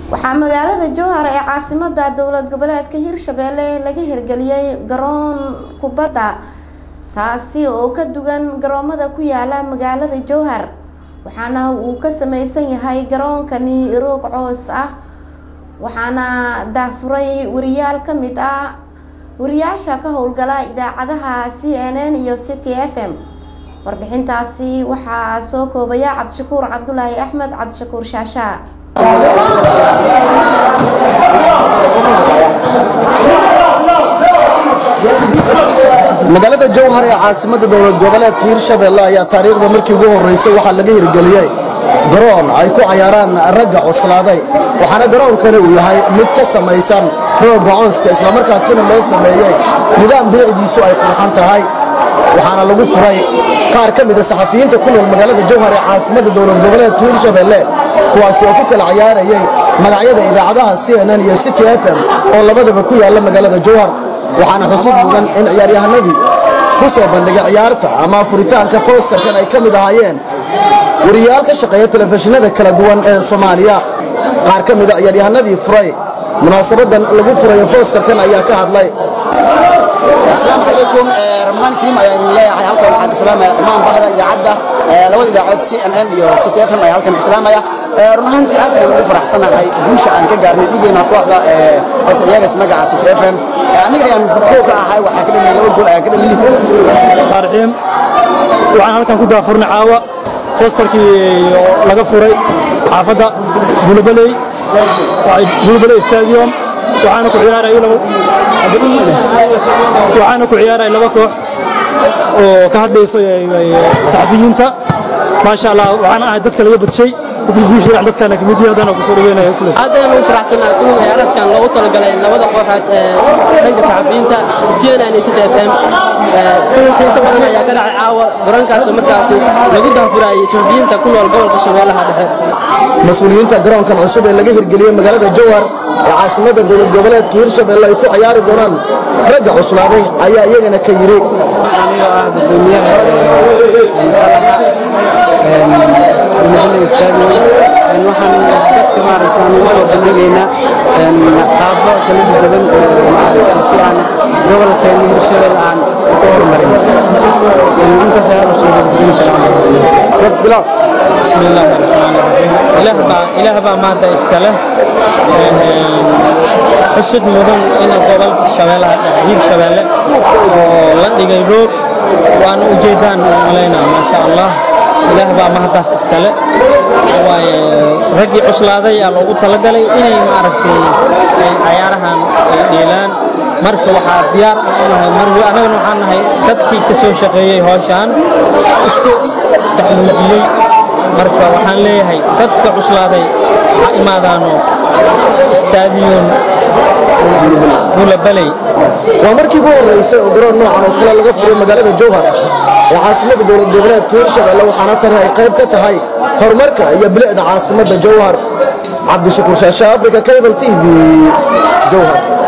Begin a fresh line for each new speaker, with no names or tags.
waxaa magaalada jowhar ee caasimada dowlad goboleedka hirshabelle laga hirgeliyey garoon kubadda taasi oo ka duwan garoomada ku yaala magaalada jowhar waxaana uu ka sameysan yahay garoonkani roog coos ah waxaana daafuray wariyaal ka mid ah wariyaasha ka howlgala idaacadaha c n n iyo city f m warbixintaasi waxaa soo koobaya cabdishakuur cabdulaahi axmed cabdishakuur shaasha
magaalada jowhar ee caasimada dowlad goboleedka hirshabelle ayaa taariikhda markii ugu horeysay waxaa laga hirgeliyey garoon ay ku cayaaraan ragga cuslaaday waxaana garoonkani uu yahay mid ka samaysan rooga cooska islamarkaasina loo sameeyey nidaam bilicdiisu ay qurxan tahay waxaana lagu furay qaar ka mida saxafiyiinta ku nool magaalada jowhar ee caasimada dowlad goboleedka hirshabelle kuwaasi oo ku kala cayaarayay magacyada idaacadaha c n n iyo city f m oo labadaba ku yaala magaalada jowhar waxaana xusid mudan in ciyaaryahanadii ku soo bandhigay ciyaarta ama furitaanka foostarkan ay ka mid ahaayeen wariyaal ka shaqeeya telefishinada kala duwan ee soomaaliya qaar ka mida ciyaaryahanadii furay munaasabadan lagu furayo foostarkan ayaa ka hadlay
asalaamu calaykum ramadaan kariim ayaan leeyahay halkan waxaan islaamaya dhammaan bahda idaacadda labada idaacood c n n iyo city f m ayaa halkan islaamaya run ahaantii aad ayaan ugu faraxsanahay guusha aan ka gaarnay dhigeena kooxda ee ku ciyaaraysa magaca city f m aniga ayaan kow ka ahay waxaa ka dhaliyay laba gool ayaan ka dhaliyay
raxiim waxaan halkan ku daafurnay caawa fosterkii laga furay xaafadda bulbaley bulbaley stadium waxaana ku ciyaarayay laba waxaana ku ciyaarayay laba koox oo ka hadlayso saxafiyiinta maasha allah waxaan ahay dadka laga badshay dadka guusha dadkana kamid yihiin haddana kusoo dhaweynaya isle
aad ayaan ugu faraxsanahay kulan ciyaareedkan loogu talagalay labada kooxood ee dhanka saxafiyiinta cnn iyo city f m kulan xiiso badan ayaa ka dhacay caawa garoonkaasoo markaasi lagu daafurayay saxafiyiinta ku nool gobolka shabeellaha dhexe
mas-uuliyiinta garoonkan cusub ee laga hirgeliyey magaalada jowhar ee caasimada dowlad goboleedka hirshabelle ay ku ciyaari doonaan ragga cuslaaday ayaa iyagana ka yidhi
anigoo ah gudoomiyaha bulbaley stadium waxaan dadka maaragtaan ugu soo bandhigaynaa qaabo kala duwan maaragtay si aan gobolkeena hirshabelle aan ku horumarin intaas ayaa usoo gudbin
بسم الله الرحمن الرحيم إله با إله با ما دا إسكاله حسد مدن إن قبل شوالة هير شوالة ولن يروق وأنا أجدان علينا ما شاء الله إله با ما دا إسكاله رجع عسلادة يا لو تلقلي إني ما عرفتي عيارها ديلان marka waxaa diyaar u nahay mar anagana waxaan nahay dadkii ka soo shaqeeyey hawshaan isku taxmuujiyey marka waxaan leeyahay dadka cuslaaday ha imaadaano stadium bulabaley
waa markii ugu horeysay oo garoon noocan oo kale laga furay magaalada jowhar ee caasimada dowlad goboleedka hirshabelle waxaana tani ay qayb ka tahay horumarka iyo bilicda caasimada jowhar cabdishakuur shaashe africa cable t v jowhar